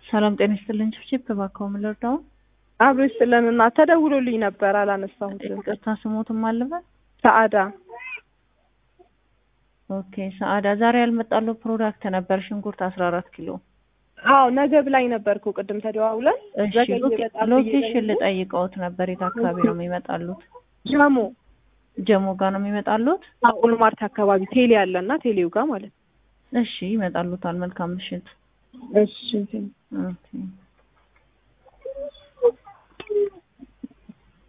ሰላም ጤና ይስጥልኝ። ችፕ እባክዎ ምን ልርዳው? አብሮ ይስጥልንና ተደውሎልኝ ነበር አላነሳሁትም። ይቅርታ ስሞትም አለበት። ሰአዳ ኦኬ ሰአዳ፣ ዛሬ ያልመጣለው ፕሮዳክት ነበር ሽንኩርት አስራ አራት ኪሎ። አዎ ነገ ብላኝ ነበርኩ ቅድም ተደዋውለን። እሺ ዘገየ ሎኬ- በጣም ሎኬሽን ብዬ ልጠይቀውት ነበር። የት አካባቢ ነው የሚመጣሉት? ጀሞ ጀሞ ጋር ነው የሚመጣሉት? ኦልማርት አካባቢ ቴሌ ያለና ቴሌው ጋር ማለት ነው። እሺ ይመጣሉታል። መልካም ምሽት። እሺ ኦኬ